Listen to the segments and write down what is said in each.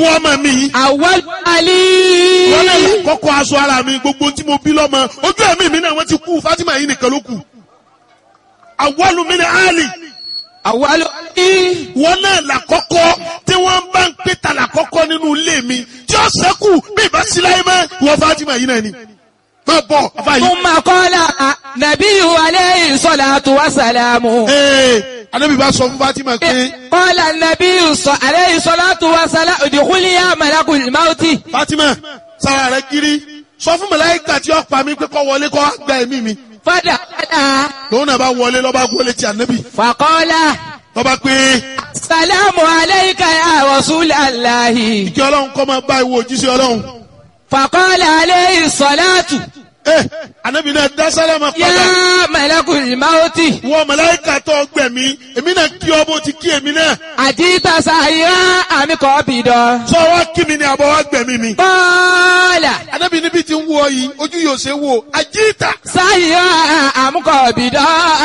ìwọ ọmọ mi yìí أول علي wọ́n lè kọ́kọ́ aṣọ ara mi gbogbo tí mo bí lọ́mọ ojú ẹ̀mí mi náà wọ́n ti kú Fatima yìí nìkan ló kù awwalu min ali أول علي wọ́n náà làkọ́kọ́ tí wọ́n bá ń pè ta làkọ́kọ́ nínú ilé mi tí ó sẹ́kù bí ìbá sí láyé mọ́ ìwọ Fatima yìí náà ni má bọ̀ afa yìí. ثم قال نبي عليه الصلاة والسلام ee anabi bá sọ fún Fatima pé قال النبي ص- عليه الصلاة والسلام ادخلي يا ملك الموت Fatima sara rẹ kiri sọ fún màláíkà tí ó pa mí pé kó wọlé kó wá gba ẹ̀mí mi فدخل lòun náà bá wọlé lọ́ba gbólé ti anabi فقال lọ́ba pé السلام عليك يا رسول الله kí ọlọ́run kọ́ máa bá ìwọ òjíṣẹ́ ọlọ́run. فقال عليه الصلاة ẹ anabi náà dá sálámà padà يا ملك الموت wọ màláíkà tó gbẹ̀mí èmi náà kí ọ bó ti kí èmi náà أجيت سائرا أم قابضا sọ wá kí mi ni àbọ̀ wá gbẹ̀mí mi. قال anabi níbi tí ń wọ yìí ojú yóò ṣe wò àjíìtà سائرا أم قابضا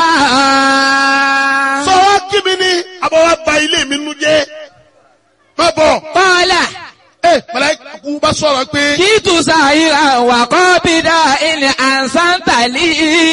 sọ wá kí mi ni àbọ̀ wá ba ilé mi nu jẹ́ má bọ̀ قال ẹ màláíkà kú bá sọ̀rọ̀ pé جئت سائرا وقابضا إن أحسنت لي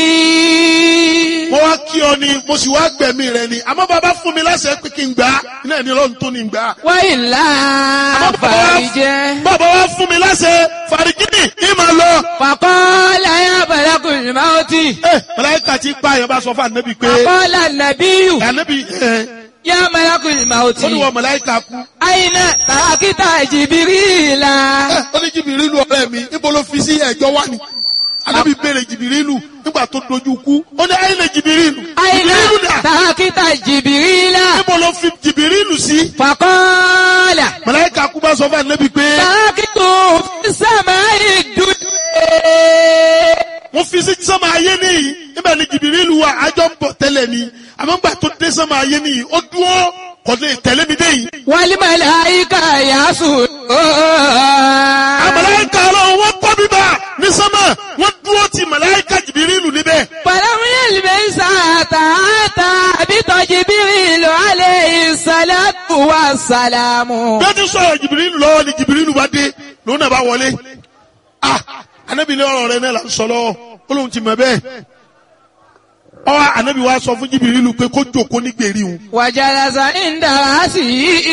mo wá kí ọ ni mo sì wá gbẹ̀mí rẹ ni àmọ́ bàbá fún mi láṣẹ pé kí n gbà á iná ẹni ọlọ́run tó ní gbà á. وإلا فرجه bàbá wa fún mi láṣẹ fàrígìnì ní màá lọ. فقال يا ملك الموت ẹ màláíkà tí pa àyàn bá sọ fún ànábì pé فقال النبي ànábì ẹ يا ملك الموت ó ní wọ màláíkà kú. أين تركت جبريل ẹ ó ní jìbìrìlù ọ̀rẹ́ mi níbo ló fi sí ẹ̀jọ́ wá ni. ànábì béèrè jìbìrìlù nígbà tó dojú kú ó ní ayé lè jìbìrìlù. أين jìbìrìlù dà تركت جبريل níbo ló fi jìbìrìlù sí. فقال màláíkà kú bá sọ fún ànábì pé تركته في السماء الدنيا wọ́n fi sí sọ́mọ ayé nìyí níbẹ̀ ni jìbìrìlù wa àjọ ń bọ̀ tẹ́lẹ̀ ni àmọ́ nígbà tó dé sọ́mọ ayé nìyí ó dúró kò lè tẹ̀lé mi dé yìí. والملائكة يسجدون àmàláìka ọlọ́run wọ́n kọ́ bíbá ní sọ́mọ̀ wọ́n dúró ti màláìka jìbìrìlù níbẹ̀. فلم يلبس حتى أتى بط جبريل عليه الصلاة والسلام bí wọ́n ti sọ̀rọ̀ jìbìrìlù lọ́wọ́ ni jìbìrìlù bá dé lòun náà bá wọlé. ah anabi ní ọ̀rọ̀ rẹ náà là ń sọ lọ́wọ́ ó lóun ti mọ̀ bẹ́ẹ̀. ọ anabi wa sọ fún jìbìrìlù pé kó jókòó ní gbèrí òun. وجلس عند رأسه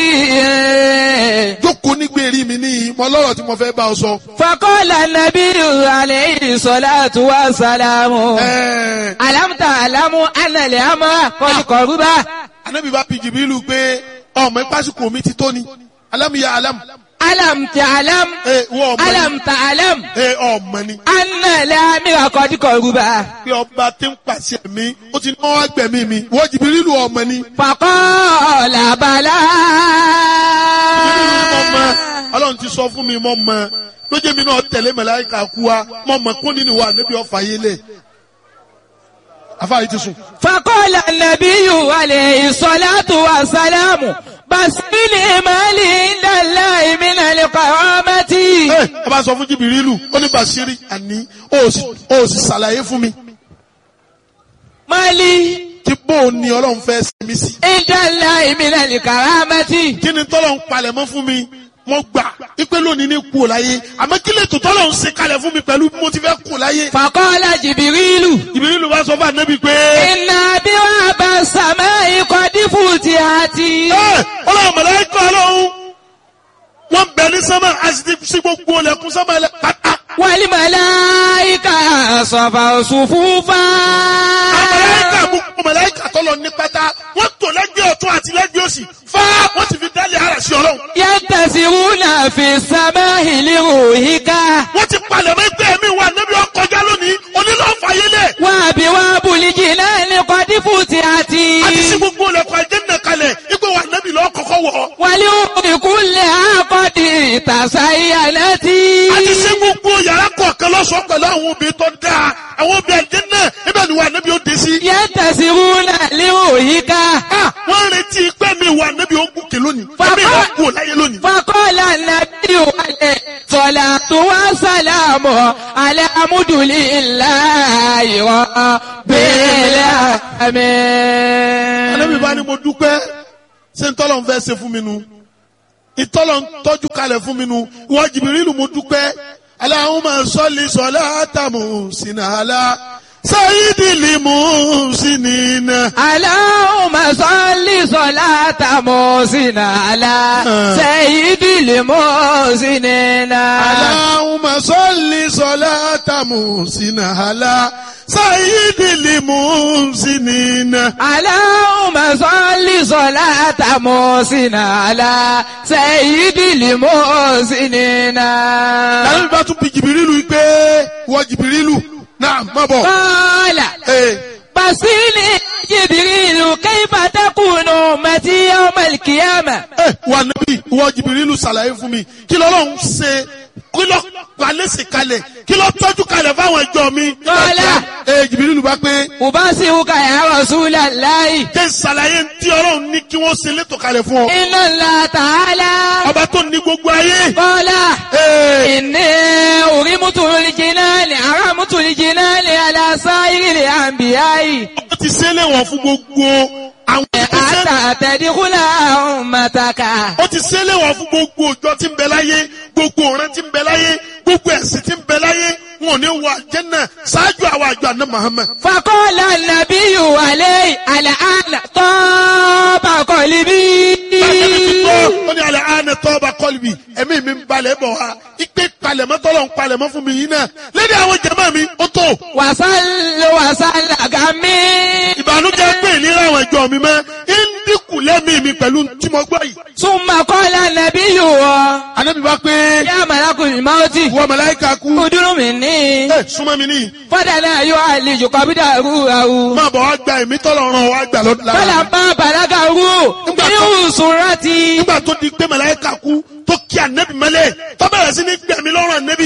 jókòó ní gbèrí mi níyì mo lọ́rọ̀ tí mo fẹ́ bá ọ sọ. فقال النبي عليه الصلاة والسلام ẹ̀ẹ́ ألم تعلم أن الأمر قد قرب anabi bá bi jìbìrìlù pé ọmọ ìpásíkò mi ti tó ni alámìyá alámù. ألم تعلم ẹ wọ́n ọmọ ni ألم تعلم ẹ ọmọ ni. أن الأمر قد قرب pé ọba tí ń pàṣẹ mi ó ti ní wọn wá gbẹ̀mí mi wọ́n jìbìrìlù ọmọ ni. فقال بلى jìbìrìlù ni mo mọ ọlọ́run ti sọ fún mi mo mọ lójú mi náà tẹ̀lé màláíkà kú wa mo mọ kún nínú wa níbi ọ̀fà yé lẹ̀ afáyé ti sùn. فقال النبي عليه الصلاة والسلام بس لما لي عند الله من القرامة ẹ ẹ bá sọ fún jìbìrìlù ó ní bàṣírí àní ó sì ó sì ṣàlàyé fún mi ما لي tí bóun ni ọlọ́run fẹ́ ṣe mí sí. عند الله من الكرامة kí ni tọ́lọ̀ ń palẹ̀ mọ́ fún mi mo gbà ipe lónìí ní kú láyé àmọ́ kí lè tó tọ́lọ̀ ń ṣe kalẹ̀ fún mi pẹ̀lú bí mo ti fẹ́ kú láyé. فقال جبريل jìbìrìlù bá sọ fún ànábì pé. إن أبواب السماء قد فتحت ẹ ọlọ́run mọ̀lẹ́kọ̀ ọlọ́run wọ́n bẹ̀ ní sánmà àti sí gbogbo ọlẹ́kùn sánmà ẹlẹ́ pátá. والملائكة صفوا صفوفا mọ̀lẹ́kà gbogbo mọ̀lẹ́kà tọ́lọ ní pátá wọ́n tò lẹ́gbẹ̀ẹ́ ọ̀tún àti lẹ́gbẹ̀ẹ́ òsì fá wọ́n ti fi dálé ara sí ọlọ́run. ينتسرون في السماء لروحك wọ́n ti palẹ̀ mọ́ ẹgbẹ́ mi wà níbi ọkọjá lónìí onílọ́ọ̀fà yẹlẹ̀ وأبواب الجنان قد فتحت àti sí gbogbo ọlẹ́kùn àjẹ́nà kalẹ̀ ipò wà níbi lọ́ọ́ kọ́kọ́ wọ̀ ọ́. ولأم كلها قد تزينت àti sí gbogbo yàrá kọ̀ọ̀kan lọ́sọ̀ọ́ pẹ̀lú àwọn obìnrin tó dáa àwọn obìnrin àjẹ́nà ibẹ̀ ni wà níbi ó dé sí. ينتسرون لروحك Ah, wọ́n retí pé mi wà níbi ogun kè lónìí. Bàbá- Ẹ̀mí ìwà kú láyé lónìí. فقال النبي عليه الصلاة والسلام على حمد لله رب Ànábì bá العالمين ní mo dúpẹ́ ṣé ń tọ́lọ̀ ń fẹ́ ṣe fún mi nu. ìtọ́lọ̀ ń tọ́jú kalẹ̀ fún mi nu ìwọ jìbìrìlù mo dúpẹ́ Allahumma salli salata muhsina ala sayyidil muhsinina. Allahumma salli salata musina ala sayyidil musinina. Allahumma salli salata muhsina ala sayyidil muhsinina. Allahumma salli salata musina ala sayyidil musinina. Láwọn ìbá tún bi jìbìrìlù yìí pé ìwọ jìbìrìlù náà má bọ̀. Qala Ee. basili Jibrilu kayfa takunu ummati yawmal qiyamah. ẹ wà níbí ìwọ jìbìrìlù ṣàlàyé fún mi kí lọ́lọ́run ṣe kí lọ́ palẹ́sì kalẹ̀ kí lọ́ tọ́jú kalẹ̀ fáwọn ẹjọ́ mi. Kọ́lá. ẹ jìbìrìlù bá pé Ubasiruka ya Rasulallahi. jẹ́ ṣàlàyé tí ọlọ́run ní kí wọ́n ṣe létò kalẹ̀ fún ọ. Inna Allah ta'ala. ọba tó ní gbogbo ayé. Qala. Ee. Inni urimutu al-jinani aramutu al-jinani ala sa'iril anbiya'i. ó ti ṣe é léwọ̀n fún gbogbo àwọn ìgbésẹ̀. Hatta tadkhula ummataka. ó ti ṣe é léwọ̀n fún gbogbo òjò tí ń bẹ láyé gbogbo ọ̀rẹ́ tí ń bẹ láyé gbogbo ẹ̀sìn tí ń bẹ láyé wọn ò ní wọ àjẹ́nà ṣáájú àwọn àjọ àná Muhammad. Faqala an-nabiyyu alayhi al-ana taba qalbi. Bàtẹ́mi ti gbọ́, ó ní alẹ́ àánẹ tọ́ba kọ́lùbì, ẹ̀mí mi ń balẹ̀ bọ̀ wá. Ipe palẹ̀mọ́ tọ́lọ̀ ń palẹ̀mọ́ fún mi yìí náà. Lédè àwọn jẹ̀mọ́ mi, ó tó. Wasallu wasalla gami. Ìbànújẹ́ pé ìnira àwọn ẹ̀jọ́ mi mọ́. Ń dínkù lẹ́mìí mi pẹ̀lú tí mo gbọ́ yìí. Summa qala an-nabiyyu Ànábì bá pé ya malakul mauti. wọ màláíkà kú. Udunu minni. Ẹ súnmọ́ mi níyì. Fadana yu'alliju qabdahu ahu. Máa bọ̀ wá gba ẹ̀mí tọ́lọ̀ ràn wá gbà lọ́dún lára. Falamma balagahu Nígbà min tó- surati. Nígbà tó di pé màláíkà kú tó kí ànẹ́bì mọ́lẹ̀ tó bẹ̀rẹ̀ sí ní gbẹ̀mí lọ́rùn ànẹ́bì.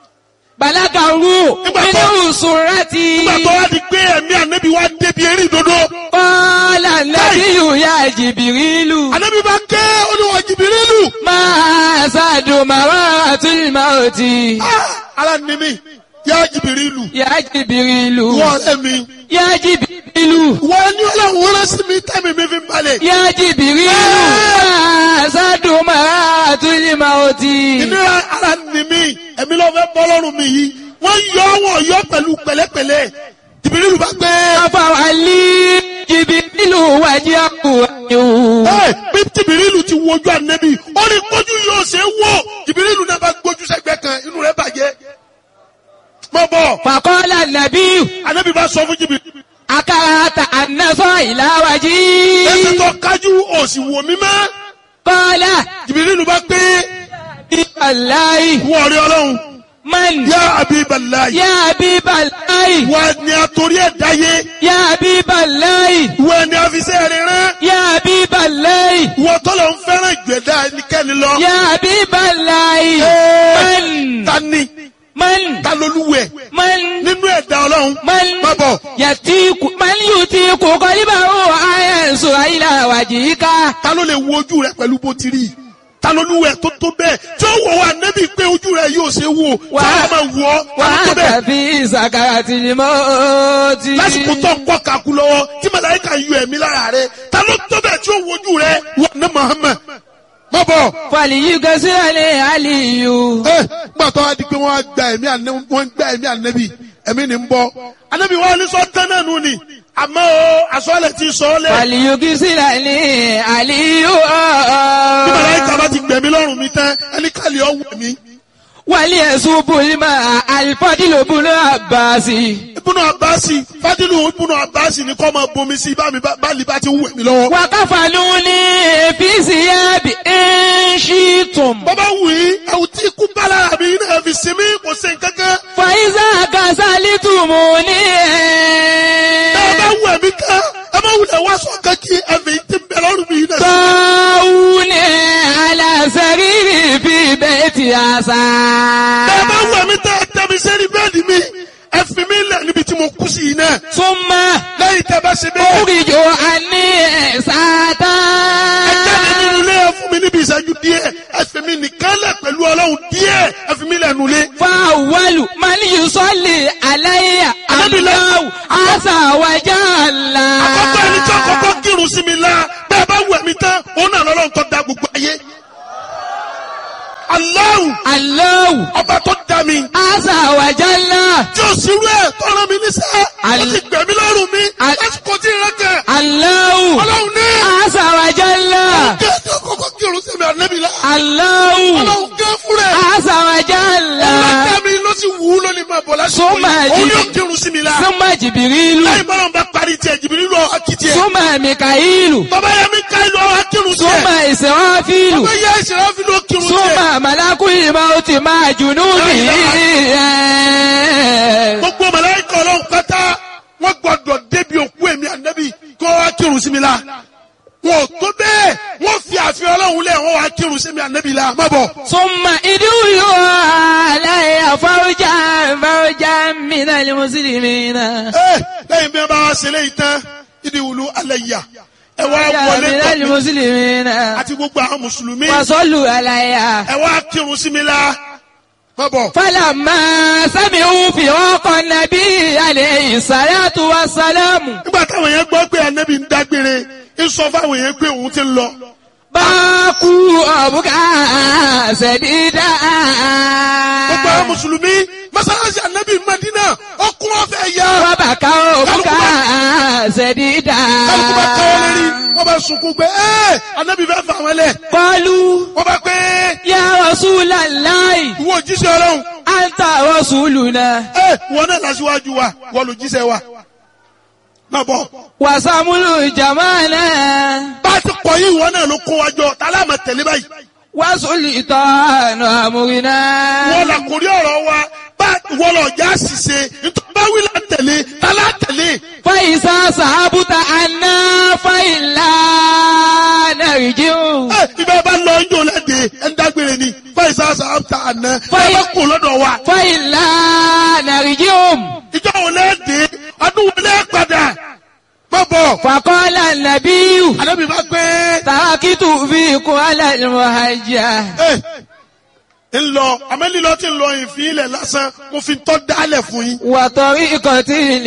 Balagahu Nígbà tó- min surati. Nígbà tó wá di pé ẹ̀mí ànẹ́bì wá débi eré ìdodo. Qala an-nabiyyu ya Jibrilu. Ànábì bá ké olúwa jìbìrìlù. Ma sadu maratul mauti. Ah, Ara ni mi, yá jìbìrìlù. Ya Jibrilu. Wọ́n ọ̀rẹ́ mi. Ya Jibrilu. Wọ́n ní ọlọ́run rán sí mi tẹ́mi mi fi ń balẹ̀. Ya Jibrilu. Ma sadu maratul mauti. Ìnira ara ni mi, ẹ̀mí ló fẹ́ bọ́ lọ́rùn mi yìí. Wọ́n yọ wọ́n yọ pẹ̀lú pẹ̀lẹ́pẹ̀lẹ́. Jìbìrìlù bá gbé. Afawali Jibrilu wajahu anhu. Ẹ bí jìbìrìlù ti wojú ànẹ́bì, ó ní kójú yóò ṣe é wò. Jìbìrìlù náà bá gbójú sẹ́gbẹ́ kan, inú rẹ̀ bàjẹ́. Mọ̀ bọ̀, Faqala an-nabiyyu ànẹ́bì bá sọ fún jìbìrìlù. akarahata an nasra ila waji. Ẹsẹ̀ tó kájú òsì wò mí mọ́. Qala Jìbìrìlù bá gbé. Wallahi Wọ́n rí ọlọ́run. man Yá Abiballahi. ya Habiballahi Wọ́n ni a torí ẹ̀ dáyé. ya Habiballahi Wọ́n ni a fi sẹ́ rẹ̀ rán. ya Habiballahi Wọ́n tọ́lọ̀ ń fẹ́ràn ìgbẹ̀dá ẹnikẹ́ni lọ. ya Habiballahi Ẹ́ẹ̀, man Ta ni? man Ta lolúwẹ̀? man Nínú ẹ̀dá ọlọ́run. man Má bọ̀. yatiku man yutiku qalbahu ayansu ila wajhika Ta ló lè wo ojú rẹ̀ pẹ̀lú bó ti rí? Ta lolúwẹ̀ tó tó bẹ́ẹ̀? Tí ó wọ̀ wá nẹ́bí pé ojú rẹ̀ yóò ṣe wò. Wà- Ta ló máa wọ̀ ọ́? Ta wa ló tó bẹ́ẹ̀? anta fi sakaratil mauti Lásìkò tó ń kọ́ kakú lọ́wọ́ tí màláíkà yọ ẹ̀mí lára rẹ̀. Ta ló tó bẹ́ẹ̀ tí ó wo ojú rẹ̀? Wọ́n ní Muhammad. Má bọ̀. falyughsilni aliyu ẹ gbà tó wá di pé wọ́n á gba ẹ̀mí ànẹ́ wọ́n ń gba ẹ̀mí ànẹ́bí ẹ̀mí ni ń bọ́ ànẹ́bí wa ní sọ tán náà nù ni àmọ́ o àsọ̀lẹ̀ ti sọ ọ́ lẹ̀ falyughsilni aliyu bí màláíkà bá ti gbẹ̀mí lọ́rùn mi tán ẹni kàlẹ́ ọ̀ wẹ̀ mí. وليسوب الماء الفضل بن عباس ibùnú abasi fadilu ibùnú abasi ni kọ́ máa bomi sí bá mi bá bá lè bá ti wẹ̀ mí lọ́wọ́. وكفنوني في ثياب إن شئتم bàbá wù í ẹ̀wù tí ikú bá lára mi náà fi sinmi kò sí nǹkankan. فإذا كسلتموني ẹ bá wẹ̀ mí tán ẹ má wulẹ̀ wá sọ kankí ẹ̀fẹ̀ yìí ti bẹ̀ lọ́rùn mi náà. طاوني على سريري في بيت عسى ẹ bá wẹ̀ mí tán ẹ tẹ́ mi sẹ́ni bẹ́ẹ̀ni mi ẹ fi mí lẹ̀ níbi tí mo kú sí yìí náà. ثم lẹ́yìn tẹ́ bá ṣe bẹ́ẹ̀. أخرج عني ساتا ẹ jáde nínú ilé ẹ fún mi níbi ìṣẹ́jú díẹ̀ ẹ fi mi nìkan lẹ̀ pẹ̀lú ọlọ́run díẹ̀ ẹ fi mi lẹ̀ nulẹ̀. فأول من يصلي علي Ànábì lọ- الله عز وجل àkọ́kọ́ ẹni tí àkọ́kọ́ kírun sí mi la bẹ́ẹ̀ bá wẹ̀ mí tán òun náà lọ́lọ́run tó da gbogbo ayé. Allahu Allahu ọba tó dá mi Azza wa Jalla. tí o sì rú ẹ̀ tọ́ra mi níṣẹ́ ó Al- ti gbẹ̀mí lọ́rùn mi Al- lásìkò tí ì rẹ́kẹ̀ Allahu ọlọ́run ní Azza wa Jalla. kí ẹ tó kọ́kọ́ kírun sí mi ànábì la Allahu ọlọ́run gé fúnra ẹ̀ Azza wa Jalla. ọlọ́dà mi ló sì wù ú lónìí máa bọ̀ lásìkò Summa yìí òun Jib- yóò kírun sí mi la Summa Jibrilu. láì bọ́lá bá parí tiẹ̀ jìbìrì lọ akitì ẹ̀ Summa Mikailu. bàbá yẹn mi ká ìlú ọ̀hún akírun tiẹ̀ Summa Israfilu. bàbá yẹn ìṣẹ̀lẹ̀ fi ló kírun tiẹ̀ Summa Malakul Mauti ma'a junudihi. gbogbo màláíkà ọlọ́run pátá wọ́n gbọ́dọ̀ débi òkú èmi ànábì kó wá kírun sí mi la wọn ò tó bẹ́ẹ̀ wọ́n fi àfihàn ọlọ́run lẹ̀ wọ́n wá kírun sí mi ànábì la má bọ̀. ثم ادعوا علي فوجا فوجا من المسلمين Ẹ, lẹ́yìn bí wọ́n bá wá ṣe léyìí tán ìdí wùlú alẹ́ yà ẹ wá فوجا wọlé من tọ̀ mí المسلمين àti gbogbo àwọn mùsùlùmí وصلوا علي ẹ wá kírun sí mi la má bọ̀. فلما سمعوا فراق النبي عليه الصلاة والسلام nígbà táwọn yẹn gbọ́ pé ànábì ń dágbére ń sọ fáwọn yẹn pé òun ti ń lọ. باكوا أبكى سديدا gbogbo àwọn mùsùlùmí mọ́sálásí ànábì Madina ọkùn ọ̀fẹ́ yá. وبكوا أبكى سديدا kálukú bá káwọ́ lérí wọ́n bá sunkún pé ẹ́ ànábì fẹ́ fà wọ́n lẹ̀. قالوا wọ́n bá pé يا رسول الله ìwọ òjíṣẹ́ ọlọ́run أنت رسولنا ẹ́ wọ́n náà lásìwájú wa wọ́n lò jíṣẹ́ wa. má bọ̀ وسمل جمالا bá a ti pọ̀ yìí wọ́n náà ló kó wa jọ tálá máa tẹ̀lé báyìí. وسلطان أمرنا wọ́n là kórí ọ̀rọ̀ wa bá wọ́n lọ já ṣìṣe nítorí bá wí là ń tẹ̀lé tálá tẹ̀lé. فإذا صحبت عنا فإلا نرجع ẹ ibẹ̀ bá lọ yóò lẹ́dẹ̀ẹ́ ẹ̀ ń dágbére ni fáìsà sàbàtà àná ẹ Fáì- bá kó lọ́dọ̀ wa. فإلا نرجع ìjọ wo lẹ́dẹ̀ẹ́ ọdún wo lẹ́ padà. má bọ̀ فقال النبي ànábì bá gbé. تركت فيكم على المهجة ẹ ń lọ amẹ́lílọ́ ti ń lọ ìfín ilẹ̀ lásán mo fi tọ́ dálẹ̀ fún yín. وطريقة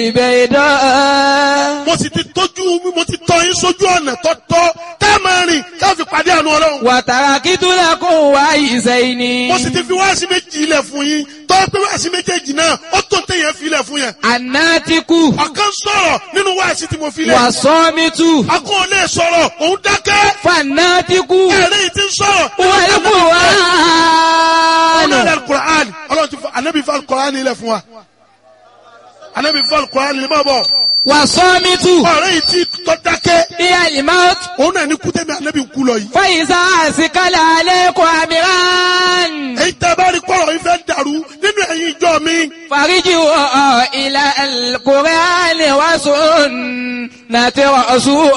البيضاء mo sì ti tójú mo ti tọ́ yín sójú ọ̀nà tọ́tọ́ tẹ́ ẹ máa rìn ká fi pàdé àánú ọlọ́run. وتركت لكم وعيسين mo sì ti fi wáàsí méjì ilẹ̀ fún yín tọ́ pé wáàsí méjèèjì náà ó tó téèyàn fi ilẹ̀ fún yẹn. الناتك ọ̀kan sọ̀rọ̀ nínú wáàsí tí mo fi lẹ̀. والصامت akọ́ ò lè sọ̀rọ̀ òun dákẹ́. فالناتك ẹ̀rẹ́ yìí ti ń sọ̀rọ̀. والقرآن ọ̀nà alukur'an ọlọ́run ti fọ anabi fọ alukur'an ilẹ̀ fún wa. anabi fọ alukur'an ilẹ̀ máa bọ̀. والصامت ọ̀rẹ́ yìí ti tọ́ dákẹ́. هي الموت òun náà ní kútẹ́mi anabi kú lọ yìí. فإذا أثقل عليكم أمران èyí tẹ́ bá rí kọ́rọ̀ yìí fẹ́ dàrú nínú ẹ̀yin ìjọ mi. فارجعوا إلى القرآن وسنة رسول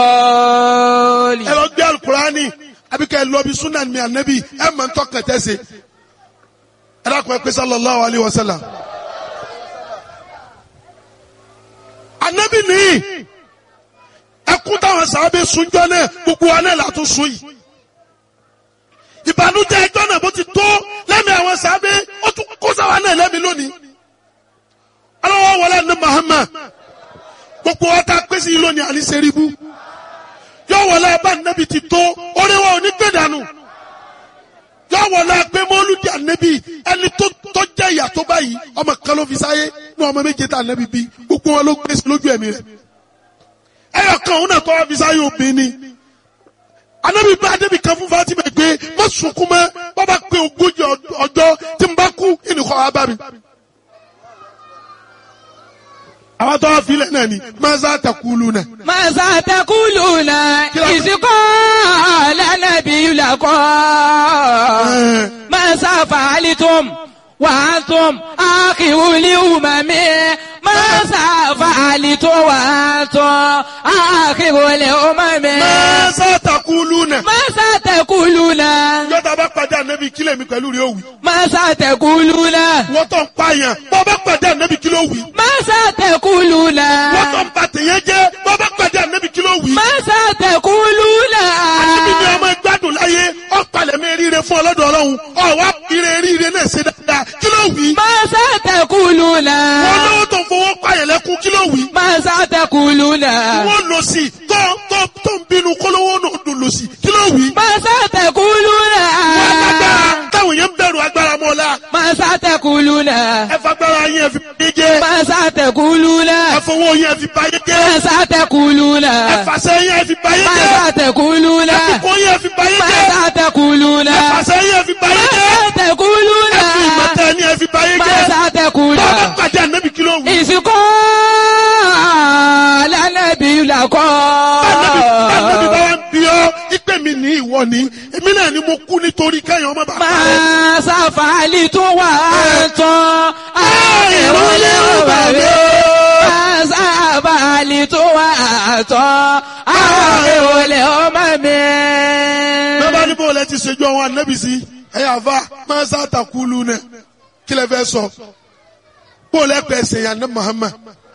ẹ lọ gbé alukurani àbí kẹ́ ẹ lọ bí sunan mi anabi ẹ mọ̀ ntọ́ kẹtẹ́ se. ẹ dákun ẹ pé sallallahu alayhi wa sallam. anabi ni ẹkún táwọn sábẹ́ sunjọ náà gbogbo wa náà látún sun yìí. ìbànújẹ́ ẹjọ́ náà bó ti tó lẹ́mìí àwọn sábẹ́ ó tún kó sáwa náà lẹ́mìí lónìí. aláwọ̀ wọlé ní Muhammad gbogbo wa ta pèsè yìí lónìí àní sẹ́ríbù yọ wọlé abá nẹ́bi ti tó orí wa ò ní gbé dànù yọ wọlé agbé mọ́lúdì ànẹ́bi ẹni tó tó jẹ́ ìyà tó báyìí ọmọ kan ló fi sáyé ní ọmọ méje tá ànẹ́bi bí gbogbo wọn ló gbé sí lójú ẹ̀mí rẹ̀ ẹyọ kan òun náà tó wá fi sáyé obìnrin ni ànẹ́bi bá ànẹ́bi kan fún Fatima gbé má sunkún mọ́ bàbá pé ogójì ọjọ́ tí n bá kú ìnìkọ́ wa bá mi àwọn tó wá filẹ̀ náà ni maza takulu náà. ماذا تقولون إذ قال النبي لكم ماذا فعلتم وأنتم آخر الأمم ماذا فعلتم وأنتم آخر الأمم maza takulu náà. ماذا تقولون yọta bá pàdé ànábì kílẹ̀ mi pẹ̀lú rí òwì. ماذا تقولون wọ́n tó ń pààyàn bọ́ bá pàdé ànábì kí ló wì. ماذا تقولون wọ́n tó ń ba tèèyàn jẹ́ bọ́ bá pàdé ànábì kí ló wì. ماذا تقولون ànábì ni ọmọ gbádùn láyé ọ̀pàlẹ̀ mi ríire fún ọlọ́dọ̀ ọlọ́run ọ̀wá ire ríire náà ṣe dáadáa kí ló wì. ماذا تقولون wọ́n lówó tó ń fowó pààyàn lẹ́kún kí ló wì. ماذا تقولون wọ́n lọ sí tó tó tó ń bínú kólówó náà dùn lọ sí kí ló wì. ماذا تقولون wọ́n lágbára táwọn Màsá tẹ̀kùlùnà. ẹ fagbára yín ẹ fi báyé jẹ́ Màsá tẹ̀kùlùnà. ẹ fowó yín ẹ fi báyé jẹ́ Màsá tẹ̀kùlùnà. ẹ fàṣẹ yín ẹ fi báyé jẹ́ Màsá tẹ̀kùlùnà. ẹ fipò yín ẹ fi báyé jẹ́ Màsá tẹ̀kùlùnà. ẹ fàṣẹ yín ẹ fi báyé jẹ́ Màsá tẹ̀kùlùnà. ẹ fi ìmọ̀tẹ́ yín ẹ fi báyé jẹ́ Màsá tẹ̀kùlùnà. bàbá pàdé ànábì kí ló wù. Ìsìnkú lánàbí làkọ́. Ànábì ànábì bá wà ń bí ọ ìpè mi ní ìwọ ni èmi náà ni mo kú nítorí kẹ́yìn ọmọ bàbá rẹ. Máa sáfàálì tó wà tán. ìrọ̀lẹ́ ọba mi. Máa sáfàálì tó wà tán. Àwọn ìrọ̀lẹ́ ọmọ mi. bẹ́ẹ̀ bá ní bó lẹ ti ṣèjú àwọn ànábì sí ẹ̀yà àfa máa ń sàtàkùlù nẹ kí lẹ fẹ́ sọ bó lẹ pẹ̀ ṣèyàn ní Muhammad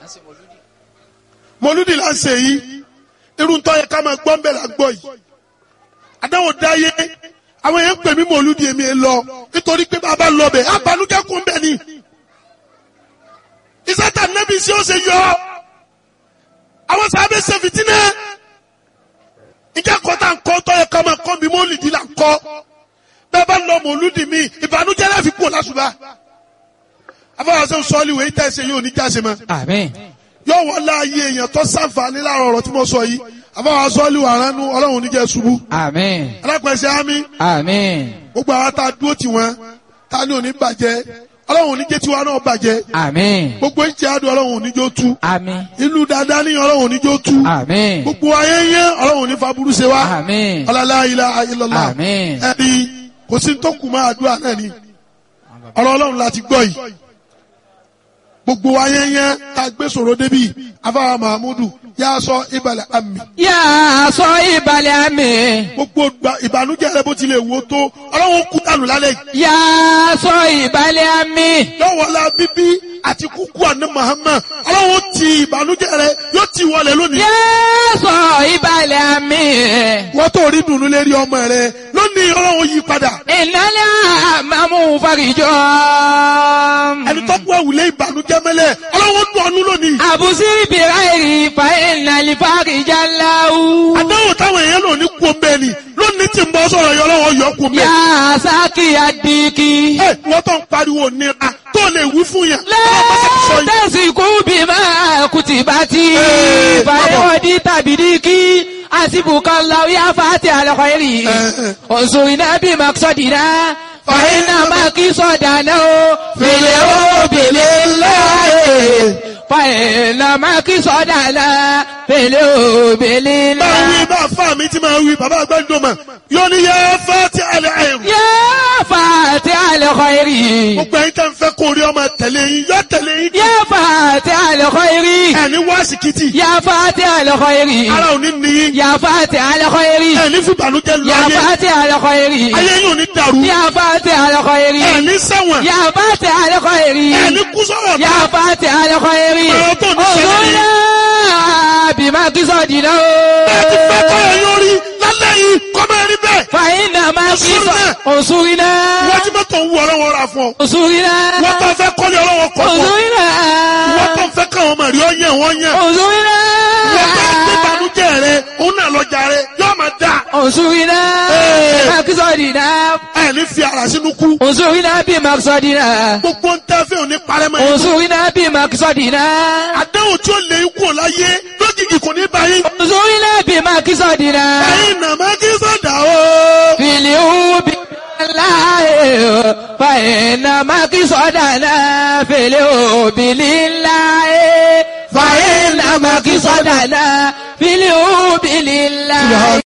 mọlúdì là ń ṣe yìí irú ń tọ́ yẹ ká máa gbọ́ ń bẹ̀ là ń gbọ́ yìí àdáwò dáyé àwọn èèyàn ń pè mí mọlúdì èmi ẹ lọ nítorí pé bàbá lọ bẹ̀ abanújẹ́ kún bẹ̀ ni ìsátà nẹ́bí sí ó ṣe yọ àwọn sábẹ́ ṣe fìtínà ìjà kọ́tà ń kọ́ tọ́ yẹ ká máa kọ́ mi mọ́lìdì là ń kọ́ bẹ́ẹ̀ bá lọ mọ̀lúdì mi ìbànújẹ́ láfi kú lásùbà afọwọ́sẹ́ sọ́ọ́lì wẹ̀ ìtẹ́ ẹsẹ̀ yóò ní jáse mọ́ Àmín. yóò wọ́n láàyè èèyàn tó sàǹfààní láàrọ̀ ọ̀rọ̀ tí mo sọ yìí afọwọ́sẹ́ sọ́ọ́lì wà ránú ọlọ́run oníjẹ́ ṣubú Àmín. alápẹ̀sẹ̀ ámì Àmín. gbogbo àwọn tá a dúró tì wọ́n tá a ní òní bàjẹ́ ọlọ́run oníjẹ́ tiwa náà bàjẹ́ Àmín. gbogbo ìjẹ́ àdùn ọlọ́run oníjó tú Àmín. ìlú dáadáa ní ọlọ́run oníjó tú Àmín. gbogbo ayé yẹn ọlọ́run oní faburú ṣe wá Àmín. ọlọ́lá ilá ayélujára Àmín. ẹni kò sí tó kù máa àdúrà náà ni ọ̀rọ̀ ọlọ́run láti gbọ́ yìí gbogbo ayé yẹn ká gbé sọ̀rọ̀ débi afáwa mahamudu yà sọ ìbàlẹ̀ àmì Yà sọ ìbàlẹ̀ àmì. gbogbo gba- ìbànújẹ́ rẹ bó tilẹ̀ wò tó ọlọ́run kú dànù lálẹ́ yìí Yà sọ ìbàlẹ̀ àmì. yọ̀wọ̀lá bíbí àti kúkú àná Muhammad ọlọ́run ti ìbànújẹ́ rẹ yóò ti wọlé lónìí Yà sọ ìbàlẹ̀ àmì. wọ́n tó rí dùnú lérí ọmọ rẹ lónìí ọlọ́run yí padà Ìnálẹ̀ àmàmú farijọ́. ẹni tó kú ẹ̀wùlé ìbànújẹ́ mẹ́lẹ̀ ọlọ́run dùn ọ́nú lónìí Àbùsí bìráìrì fa ìnàlì farijá láwù. àdáwò táwọn èèyàn lò ní kú ọmọ ẹni lónìí tí ń bọ́ sọ̀rọ̀ yọ ọlọ́run yọ kú ọmọ Yà ẹ sákì àdìkì. ẹ wọ́n tó ń pariwo nira tó lè wí fún yàn ọlọ́run bá ti sọ yìí. Lẹ́tẹ̀sìkú bí máa kùtì bá ti. Ee, Fàyọ̀dí tàbí díkì. Àsìbùkọ́ lọ yá fàtí àlọ́kọ̀ èrì. Eh, Òṣù iná bí màkìsọ̀dìná. Fàyínà màkìsọ̀dàná o. Fèlè o bèlè láàyè. Fàyínà màkìsọ̀dàná. Fèlè o bèlè máa wí láàyè. bá fà mí tí máa wí bàbá àgbàdo mà yóò ní yẹ fẹ́ ti àlẹ́ àìrù. Yá fàtí àlọ́kọ̀ èrì. gbogbo ẹ̀yin tẹ́ ń fẹ́ kó rí ọmọ tẹ̀lé yín yọ tẹ̀lé yín. Yá fàtí àlọ́kọ̀ èrì. ẹni wá síkìtì Yá fàtí àlọ́kọ̀ èrì. ara ò ní ní yín. يا فاتح الخير ẹni fún ìbànújẹ́ lọ يا ayé فاتح الخير ayé yóò ní dàrú. يا فاتح الخير ẹni sẹ́wọ̀n يا فاتح الخير ẹni kú sọ̀rọ̀ يا فاتح الخير Ọ̀rọ̀ tó ní ṣẹlẹ̀ ni. انظرنا بما قصدنا bẹ́ẹ̀ ti fẹ́ kọ́ ẹ yóò rí lálẹ́ yìí kọ́ máa rí bẹ́ẹ̀. فإنما انصرنا. قصد انصرنا wọ́n ti mọ́tò ń wọ ọlọ́wọ́ ra fún ọ. انصرنا wọ́n tó fẹ́ kọ́lé ọlọ́wọ́ kọ́ fún ọ. انصرنا wọ́n tó fẹ́ káwọn ọmọ rí ọ yẹn wọ́n yẹn. انصرنا wọ́n tó gbé ìbànújẹ́ rẹ òun náà lọ́jà rẹ yóò máa dà. انصرنا Ee. بما قصدنا ẹni fi ara sínú kú. انصرنا بما قصدنا gbogbo ń tẹ́ fẹ́ òní parẹ́ mọ́ yín. انصرنا بما قصدنا àdéhùn tí ó lè kú ò láyé lójijì kò ní bá yín. انصرنا بما قصدنا ẹ̀yin nàmá kí sọ̀dà o. في اليوم لله فإنما قصدنا في اليوم لله فإنما قصدنا في اليوم لله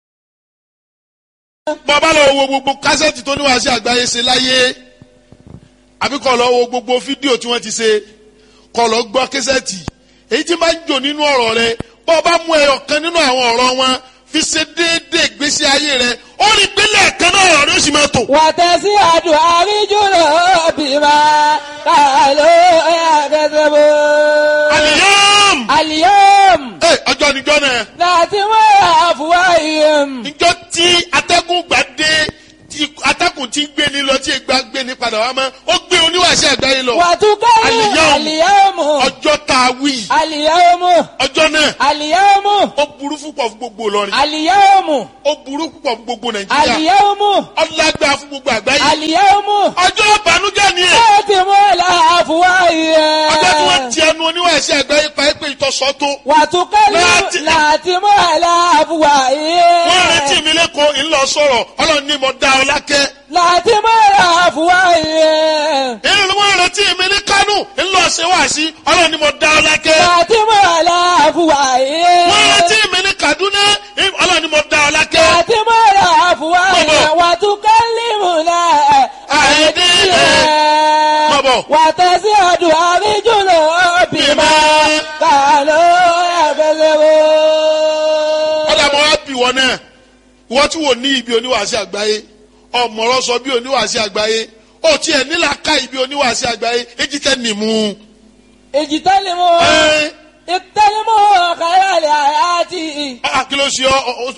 bàbá lọ wo gbogbo kásẹ̀tì tó níwáṣẹ́ àgbáyé ṣe láyé àbí kọ́ lọ wo gbogbo fídíò tí wọ́n ti ṣe kọ́ lọ gbọ́ kásẹ̀tì èyí tí máa ń jò nínú ọ̀rọ̀ rẹ bọ́ ọ bá mú ẹyọ kan nínú àwọn ọ̀rọ̀ wọn fi ṣe déédéé ìgbésí ayé rẹ ó rí pélé ẹ̀kan náà ọ̀rọ̀ rẹ ó sì máa tò. وتسعد أرجل بما قالوا يكذبون àlìyàm اليوم ẹ ọjọ́ níjọ́ náà ناتم أفواههم níjọ́ tí atẹ́gùn gbà dé tí atẹ́gùn ti ń gbé ni lọ tí ìgbà gbé ni padà wá mọ́ ó gbé oníwàṣẹ́ àgbáyé lọ وتكلم اليوم. اليوم ọjọ́ tá a wí اليوم ọjọ́ náà اليوم ó burú púpọ̀ fún gbogbo Ìlọrin Àlìyáwòmù. ó burú púpọ̀ fún gbogbo Nàìjíríà Àlìyáwòmù. ọlágbá fún gbogbo àgbáyé Àlìyáwòmù. ọjọ́ ìbànújẹ́ ni ẹ̀ Láti mú àlàáfíà yẹ. ọjọ́ tí wọ́n ti ẹnu oníwàásí àgbáyé pa é pé ìtọ́sọ́ tó Wàtúkẹ́lì Láti- láti mú àlàáfíà yẹ. wọ́n retí mi lẹ́kọ̀ọ́ ńlọ sọ̀rọ̀ ọlọ́run ní mo dá ọ lákẹ́ Láti mú àlàáfíà yẹ. èyí ni wọ́n retí mi ní Kánò ńlọ ṣe wáàsí ọlọ́run ní mo dá ọ lákẹ́ Láti mú àlàáfíà yẹ. wọ́n retí mi ní Kaduna ọlọ́run ní mo dá ọ lákẹ́ Láti mú àlàáfíà yẹ. Bọ̀bọ̀. Wàtúkẹ́lì mú náà. àìdí Bọ̀bọ̀. Wàtẹ́sí ọdún àríjùlọ bímọ Bímọ. kàló ẹ̀fẹ̀lẹ̀wò. ọ̀dà mọ́ wá bì wọ́n náà wọ́n tí wò ní ibi oníwàásí àgbáyé ọ̀mọ̀rọ̀ sọ bí oníwàásí àgbáyé ó tiẹ̀ nílà ká ibi oníwàásí àgbáyé èjì tẹ́ nìmú. Èjì tẹ́lẹ̀ mọ́. ẹ Ìtẹ́lẹ̀ mọ́ kàrẹ́ àlẹ́ àyà ti. ẹ kí ló ṣe ọ ọ